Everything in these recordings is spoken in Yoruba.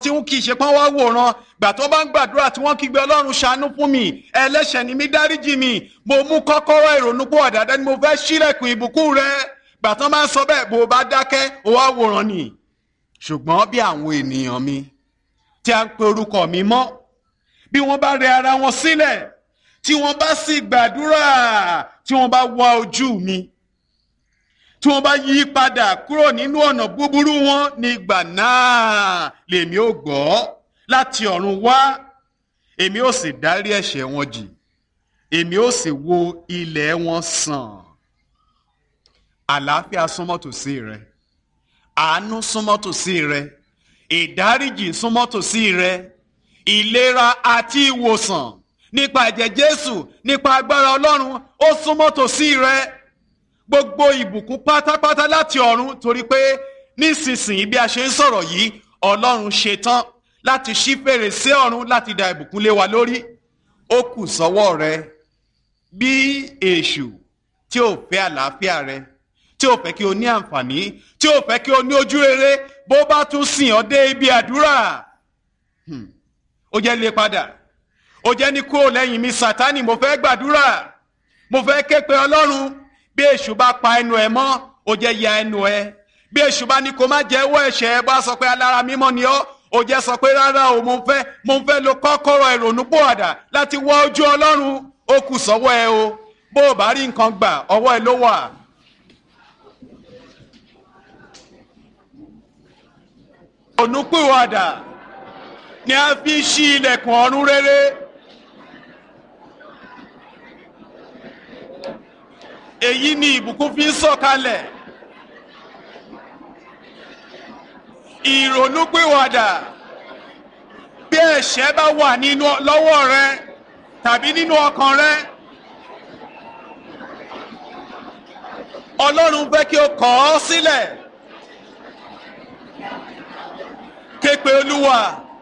tí wọn kì í ṣe pọ́n wá wòran gbà tó bá ń gbàdúrà tí wọ́n kígbe ọlọ́run ṣàánú fún mi ẹlẹ́ṣẹ̀ ni mí dáríjì mi mo mú kọ́kọ́rọ́ ìrònú pọ̀ dáadáa ni mo fẹ́ ṣílẹ̀kùn ìbùkún rẹ gbà tó máa ń sọ bẹ́ẹ̀ bó o bá dákẹ́ o wá wòran ni ṣùgbọ́n bí àwọn ènìyàn mi tí a ń pe orúkọ mi mọ́ bí wọ́n bá rẹ ara wọn sílẹ̀ tí wọ́n bá sì gbàdúrà tí wọ́n bá wá ojú mi tí wọ́n bá yí padà kúrò nínú ọ̀nà búburú wọn nígbà náà lèmi ò gbọ́ láti ọ̀run wá èmi ò sì dárí ẹ̀ṣẹ̀ wọn jì èmi ò sì wo ilẹ̀ wọn sàn àlàáfíà súnmọ́ tòsí rẹ àánú súnmọ́ tòsí rẹ ìdáríjì súnmọ́ tòsí rẹ ìlera àti ìwòsàn nípa ẹ̀jẹ̀ Jésù nípa agbára Ọlọ́run ó súnmọ́ tòsí rẹ gbogbo ìbùkún pátápátá láti ọ̀run torí pé nísinsìnyí bí a ṣe ń sọ̀rọ̀ yìí Ọlọ́run ṣetán láti ṣí fèrèsé ọ̀run láti da ìbùkún lé wa lórí ó kù sọ́wọ́ rẹ bí èṣù tí ò fẹ́ àlàáfíà rẹ tí ò fẹ́ kí o ní àǹfààní tí ò fẹ́ kí o ní ojú rere bó bá tún sìn ọ́ dé ibi àdúrà ó jẹ́ lé padà ó jẹ́ ní kúrò lẹ́yìn mi Sátánì mo fẹ́ gbàdúrà mo fẹ́ ké pe Ọlọ́run bí èṣù bá pa ẹnu ẹ mọ́ ó jẹ́ ya ẹnu ẹ bí èṣù bá ní kó má jẹ́wọ́ ẹ̀ṣẹ̀ ẹ bá sọ pé alára mímọ́ ni ọ́ ó jẹ́ sọ pé rárá o mo fẹ́ mo fẹ́ lo kọ́kọ́rọ́ ìrònúpìwàdà láti wọ ojú Ọlọ́run ó kù sọ́wọ́ ẹ o bó o bá rí nǹkan gbà ọwọ́ ẹ ló wà. ìrònúpìwàdà ni a fi ṣí ilẹ̀kùn ọ̀run rere. èyí ni ìbùkún fi ń sọ̀kalẹ̀ ìrònúpìwàdà bí ẹ̀ṣẹ̀ bá wà nínú lọ́wọ́ rẹ tàbí nínú ọkàn rẹ Ọlọ́run fẹ́ kí o kọ̀ ọ́ sílẹ̀ képe Olúwa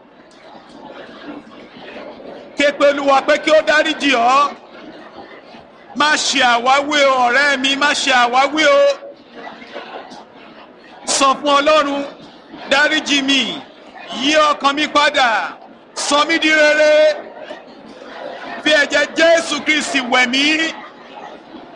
képe Olúwa pé kí ó dáríjì ọ́ má ṣe àwáwí o ọ̀rẹ́ mi má ṣe àwáwí o sọ fún ọlọ́run dáríjì mi yí ọkàn mi padà sọ mí di rere fi ẹ̀jẹ̀ jésù kristi wẹ̀ mí